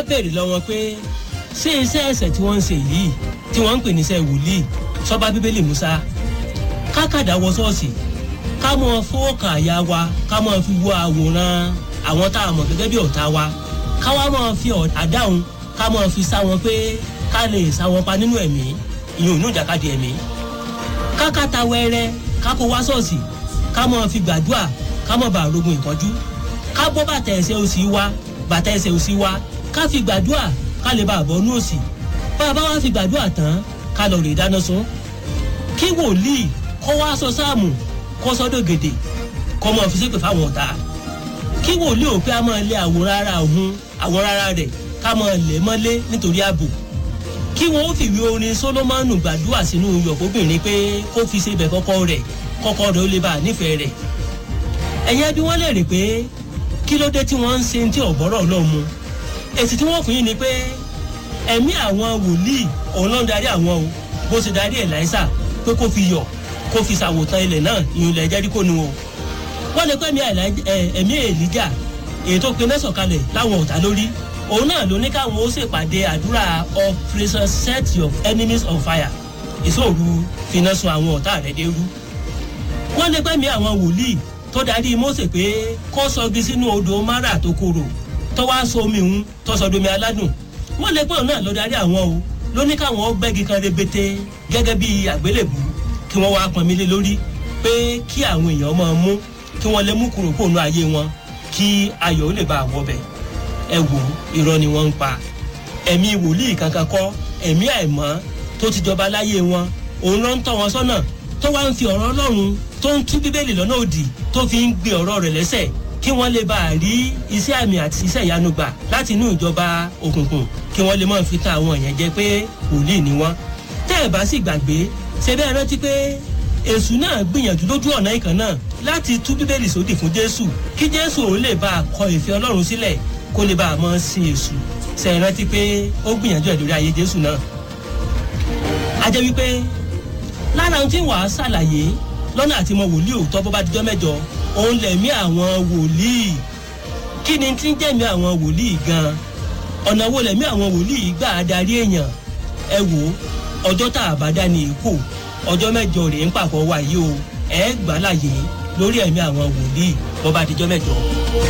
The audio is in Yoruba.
béèrè lọ́wọ́ pé ṣé iṣẹ́ ẹ̀sẹ̀ tí wọ́n ń ṣe yìí tí wọ́n ń pè ní iṣẹ́ wòlíì sọ́ba bíbélì musa kákàdá wọ ṣọ́ọ̀ṣì ká mọ fọ́ọ̀kà àyà wa ká mọ fi wo àwòrán àwọn tá a mọ̀ gẹ́gẹ́ bí ọ̀tá wa ká wá mọ fi àdáhùn ká mọ fi sá wọn pé ká lè sá wọn pa nínú ẹ̀mí ìyẹn ò ní ìjàkadì ẹ̀mí kákàtà wẹ́rẹ́ ká kó wá ṣọ́ọ̀ṣì ká mọ fi gbàdúrà ká mọ bá rogun ìtọ́jú ká bọ́ bàtà ẹsẹ̀ òsì wa bàtà ẹsẹ̀ òsì wa ká fi gbàdúrà ká lè bá àbọ̀ ní òsì bá a bá wá fi gbàdúrà tán ká lọ rè dáná sun kí wòlíì kọ́ wá sọ sáàmù kọ́ sọ́dọ̀ gèdè kọ́ mọ́ fi ṣépè fáwọn ọ̀tá kí wòlíì ò pé a máa lé àwòrán ara òun àwòrán ara rẹ̀ ká máa lẹ̀ mọ́lé nítorí ààbò kí wọn ó fìwé orin solomoni gbàdúrà sínú yọ̀kóbìnrin pé kó fi ṣe bẹ̀ kọ́kọ́ rẹ̀ kọ́kọ́ rẹ̀ ó lè bá a nífẹ̀ẹ́ rẹ̀ ẹ̀yẹ́ bí wọ́n lè rè pé kí ló dé tí wọ́n ń ṣe tí ọ̀bọ̀rọ̀ náà mu èsì tí wọ́n fún yín ni pé ẹ̀mí àwọn wòlíì òun ló ń darí àwọn o bó ṣe darí ẹ̀ láìsà pé kó fi yọ̀ kó fi ṣàwòtán ilẹ̀ náà ìyún ilẹ̀ jẹ́ríkò nu o wọ́n lè pẹ́ ẹ̀mí èlíjà èyí tó pe mẹ́sàn kalẹ̀ láwọn ọ̀tá lórí òun náà ló ní káwọn ó ṣèpàdé àdúrà operation set your enemies on fire ìṣòro finá sun àwọn ọ̀tá rẹ̀ dérú wọ́n lè pẹ́ mi àwọn wòlíì tó darí mose pé kó sọgi sínú odò mara tó korò tó wá so omi ń tó sọ domi aládùn wọ́n lè pẹ́ òun náà ló darí àwọn o ló ní káwọn gbẹ́gi kan rebete gẹ́gẹ́ bí àgbélébù kí wọ́n wá pọnmi lé lórí pé kí àwọn èèyàn máa mú kí wọ́n lè mú kúrò kóònù ayé wọn kí ayọ̀ ó lè bá àwọn ọbẹ̀ ẹ wò irọ́ ni wọ́n ń pa ẹ̀mí wòlíì kankan kọ́ ẹ̀mí àìmọ́ tó ti jọba láyé wọn òun ló ń tọ́ wọn sọ́nà tó wá ń fi ọ̀rọ̀ ọlọ́run tó ń tú bíbélì lọ́nà òdì tó fi ń gbé ọ̀rọ̀ rẹ̀ lẹ́sẹ̀ kí wọ́n lè bá a rí iṣẹ́ àmì àti iṣẹ́ ìyanu gbà láti inú ìjọba òkùnkùn kí wọ́n lè máa fi ta àwọn èèyàn jẹ pé wòlíì ni wọ́n tẹ́ ẹ̀ bá sì gbàgbé ṣe bẹ́ẹ̀ rántí pé èṣù náà gbìyànjú lójú ọ̀nà ìkan náà láti tú bíbélì sódì fún jésù kí jésù òun lè bá a kọ ìfẹ́ ọlọ́run sílẹ̀ kó lè bá a mọ́ sí èṣù ṣe é rántí pé ó gbìyànjú ẹ̀ lórí ayé jésù náà. a jẹ́ wípé lára ohun tí wàá ṣàlàyé lọ́nà àti mọ wòlíì òótọ́ bó bá dijọ́ mẹ́jọ òun lẹ̀mí àwọn wòlíì kí ni tí ń jẹ́mi àwọn wòlíì gan-an ọ̀nà wo lẹ̀mí àwọn wòlíì gbà á darí èèyàn ẹ wò ọjọ́ tá a bá dá ní èkó ọjọ́ mẹ́jọ rèé ń pàpọ̀ wáyé o ẹ gbà láàyè lórí ẹ̀mí àwọn wòlíì bó bá dijọ́ mẹ́jọ.